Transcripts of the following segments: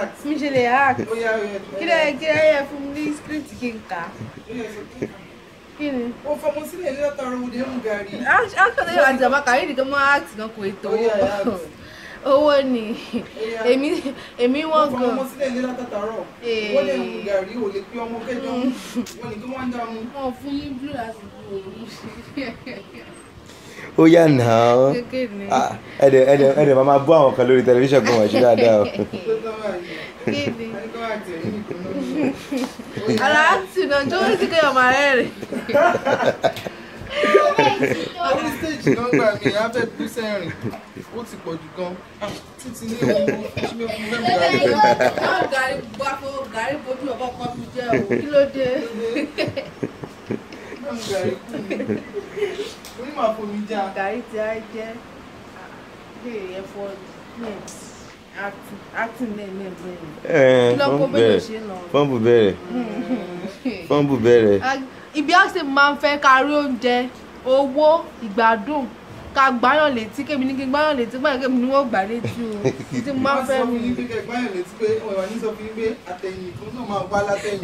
act. mi ṣe lè hack Ó yá ó yá. kí lẹ kí lẹ yẹ fún mi ní script kí n kà á. Ó yá, sọ pé, kí ni. Ó fọmọ sílẹ̀ ní látara òde mú gàrí. akọ̀tọ̀ yóò àti àbákà yìí nìkan máa act kan kò ètò Ó yá, yá, owó owó ni yá. èmi èmi Ó wọ́n fọmọ gan sílẹ̀ ní látàtàrọ̀. Ee. Wọ́n lè mú gàrí, ò lè pé ọmọ kẹjọ mú. Wọ́n ní kí wọ́n dá mú. wọn fún yín blue láti bu òru ó yà náà kékeré Ah, ẹ̀dẹ̀ ẹ̀dẹ̀ ẹ̀dẹ̀ máa máa bú àwọn kan lórí tẹlifíṣàn kan wọ̀n ṣe dáadáa o. Tó tán báyìí. kéde Ẹni kọ́ àti ẹ̀yìn nìkan náà. ara àti náà tó ń sìnkẹ́ ọmọ rẹ̀ rẹ̀ Orí stage náà gbà mí, a fẹ́ bú sẹ́rìn. Ó ti pọ̀ jù gan. Ah, Títí ní ewu, ṣí ló fún mẹ́mú gàrí. náà gàrí bá fún gàrí fojú ọkọ̀ kan fi jẹ́ o kí ló dé Mẹ́mú gàrí kù mí. Orí màá fomi já. gàrí tí a jẹ́ lè ẹ̀fọ́ acting lẹ́yìn lẹ́yìn Ẹ̀, kí ló kó fọ́nbù mélòó bẹ̀rẹ̀ ṣe lọ. fọ́nbù bẹ̀rẹ̀ fọ́nbù bẹ̀rẹ̀. ibi àṣẹ máa ń fẹ́ kárí oúnjẹ owó ìgbádùn ká gbáyàn létí kémi ní kí n gbáyàn létí gbáyàn kémi ní wọ́n gbà létí o tí mo máa ń fẹ́ sọ mi. fún yín pé kẹgbọ́n yẹn létí pé ọ̀rọ̀ ní sọ fún yín pé àtẹ̀yìn ìfún náà máa wá látẹ̀yìn.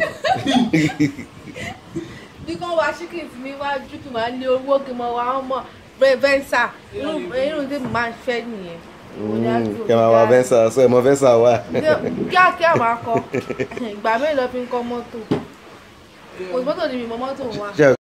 bí kò wá chicken tí mi wá jù kí n máa lé owó kí n máa wá ọmọ venza irú irú tí mo máa ń fẹ́ nìyẹn. kẹ máa wá fẹ́ǹsà sọ ẹ̀ mọ fẹ́ǹsà wà. kíákíá máa kọ ìgbà mélòó fi ń kọ́ mọ́tò kò sí mọ́tò ni mi mọ mọ́tò wa. Ṣé